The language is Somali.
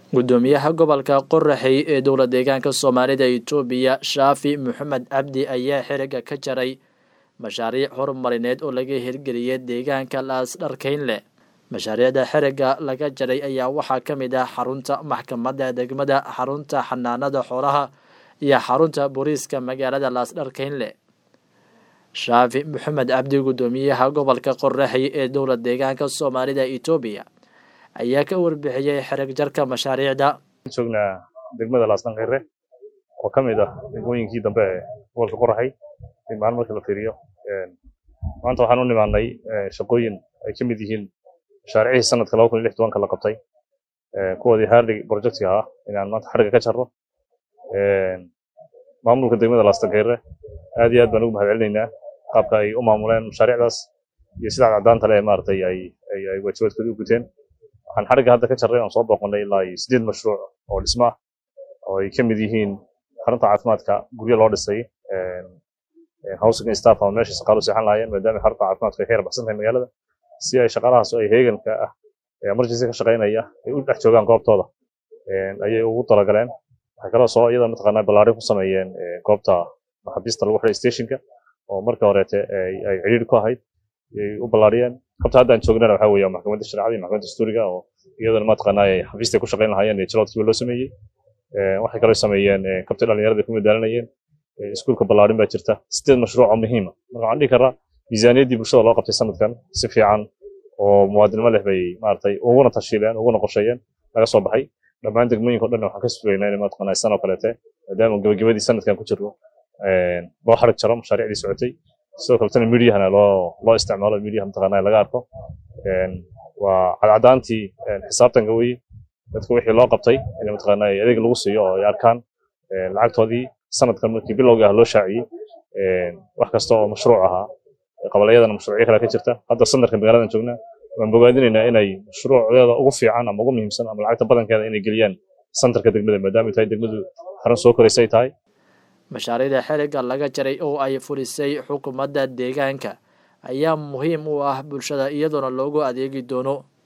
gudoomiyaha gobolka qoraxey ee dowla deegaanka soomaalida itoobiya shaafi maxamed cabdi ayaa xiriga ka jaray mashaariic horumarineed oo laga hirgeliyay deegaanka laasdharkeynleh mashaariicda xiriga laga jaray ayaa waxaa ka mid ah xarunta maxkamadda degmada xarunta xanaanada xoolaha iyo xarunta booliiska magaalada laasdharkeynleh shaafi maxamed cabdi gudoomiyaha gobolka qoraxey ee dowla deegaanka soomaalida itoobiya ayaa ka warbixiyey xereg jarka mashaariicda joognaa degmada laasdhanqeyre oo ka mid ah degmooyinkii dambe ee gobolka qoraxey maalin markii la fiiriyo maanta waxaan u nimaanay shaqooyin ay ka mid yihiin mashaariicihii sanadka laba kun iyo lix tobanka la qabtay kuwoodii hardig projectiga ah inaan maanta xariga ka jarro maamulka degmada laasdhanqeyre aad iyo aad baan ugu mahad celinaynaa qaabka ay u maamuleen mashaariicdaas iyo sida caddaanta leh maaragtay ay ay waajibaadkoodii u guteen waxaan xarigga hadda ka jarray oon soo booqannay ilaa iyo siddeed mashruuc oo dhismo ah oo ay ka mid yihiin xarunta caafimaadka guryo loo dhisay housing staff ama meesha shaqaalu seexan lahaayeen maadaama xarunta caafimaadka ay ka yarbaxsan tahay magaalada si ay shaqaalahaas oo ay heeganka ah ee emergency ka shaqaynaya ay u dhex joogaan goobtooda ayay ugu talagaleen waxay kaloo soo iyada mataqaanaa ballaarin ku sameeyeen goobta maxaabiista lagu xidhay stationka oo markii horeete ay cidhiidhi ku ahayd ayay u ballaariyeen qabta haddaan joognana waxaa weeye maxkamadda shareecada iyo maxkamadda dastuuriga oo iyadana mataqaanaa ay xafiistay ku shaqayn lahaayeen iyo jiloodkiiba loo sameeyey waxay kaloo sameeyeen kabta dhallinyarada ku madaalinayeen iskuulka ballaarin baa jirta sideed mashruuc oo muhiima marka waxaan dhihi karaa miisaaniyaddii bulshada loo qabtay sanadkan si fiican oo muwaadinimo leh bay maaragtay uguna tashiileen uguna qorsheeyeen laga soo baxay dhammaan degmooyinka o dhan waxaan ka sugaynaa inay mataqaanaa san oo kaleete maadaama gabagabadii sanadkan ku jirno loo xarig jaro mashaariicdii socotay sidoo kaletana midyahana loo loo isticmaalo midyaha mataqaanaa laga arko waa cadcadaantii xisaabtanka weye dadka wixii loo qabtay in mataqaanaa adeeg lagu siiyo oo ay arkaan lacagtoodii sanadkan markii bilowga ah loo shaaciyey wax kasta oo mashruuc ahaa qabalayadana mashruucyo kale ka jirta hadda sandarka magaaladan joognaa waan bogaadinaynaa inay mashruucdeeda ugu fiican ama ugu muhiimsan ama lacagta badankeeda inay geliyaan santarka degmada maadaama tahay degmadu xarun soo koraysay tahay mashaariicda xiriga laga jaray oo ay fulisay xukuumadda deegaanka ayaa muhiim u ah bulshada iyadoona loogu adeegi doono